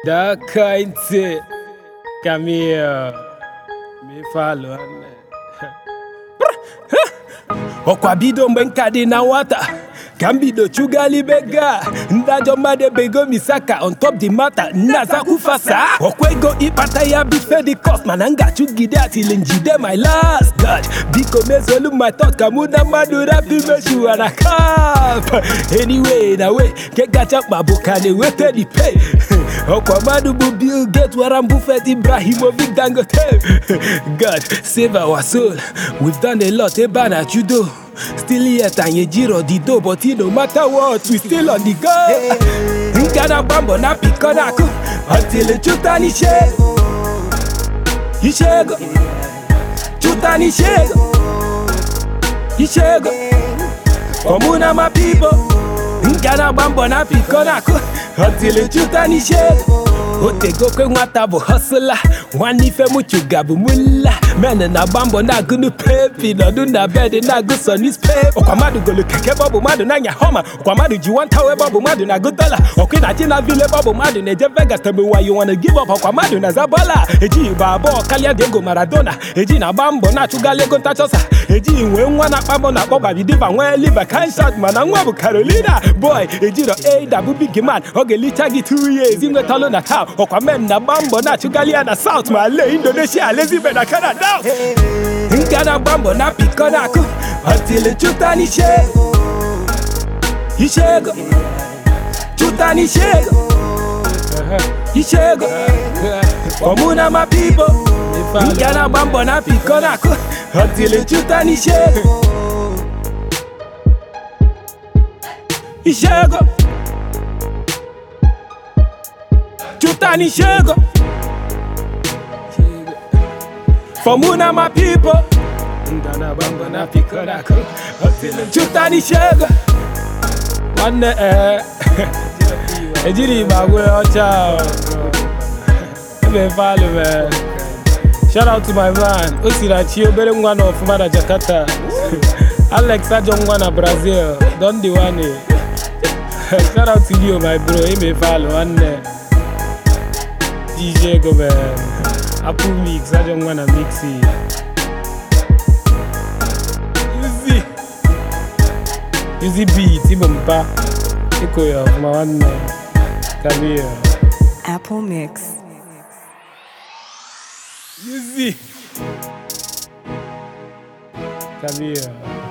That kind thing. Come here. Me follow. ọkwa bido mgbe nka dị na nwata ka m bido chugali bega ndị ajọ mmadụ ebego misaka on top the matter nnazakwu fasa ọkwa ego ịkpata ya bife dị cost mana m ga-achụgide atili njide my last god biko mezolu my thought ka mụ na mmadụ rapi meshuwara kap anyway na we nke kacha mkpa bụ ka na-eweta the pay ọkwa mmadụ bụ bill gates wara buffet ibrahimovic dangote god save our soul we've done a lot ebe a na judo Still yet anyị jiro the dough but no matter what we still on the go nka na agba mbọ na piko na akụ until chụta n'ishe ishe ego chụta n'ishe ego ishe ego ọmụ na ma pipo nka na agba mbọ na piko na akụ until chụta n'ishe ego otegokwe nwata bụ hustle nwanne ife mụchuga bụ mula men na-agba mbọ na-agụnụ pepi nọdụ na bed na-agụ sonis pep ọkwa mmadụ golu keke ebe ọ bụ mmadụ na-anya homa ọkwa mmadụ ji nwanta ebe ọ bụ mmadụ na-agụ dola ọkwa na chi na vile ebe ọ bụ mmadụ na-eje vegas tebe nwa you wanna give up ọkwa mmadụ na-aza bola ejighị bụ abụọ karịa Diego Maradona eji na-agba mbọ na-achụgali ego ntachọsa ejighị nwee nwa na-akpa mbọ na-akpọ babidiva nwee liva kanshat mana nwa bụ Carolina boy ejiro ada bụ big man ọ ga-elicha gị 2 years inwetalụ na town ọkwa men na-agba mbọ na-achụgali ya na south ma lee indonesia lezibe na canada nka na-agba mbọ na piko na akụ until chụta n'ishe ishe ego chụta n'ishe ego ishe ego ọmụ na ma pipo nka na-agba mbọ na piko na akụ until chụta n'ishe ego ishe ego chụta n'ishe ego For Muna my people Ndana bamba na piko na ko Chuta ni shega Nwanne eh Ejiri igba gwe ọcha Ebe falu man Shout out to my man Osirachi obere nwa na ọfụma na Jakarta Alex ajọ nwa na Brazil Don Diwani Shout out to you my bro Ime falu nwanne DJ go man Apple Mix, I don't wanna mix it. Easy. Easy beat, even pa. Iko ya, my one man. Come here. Apple Mix. Easy. Come here.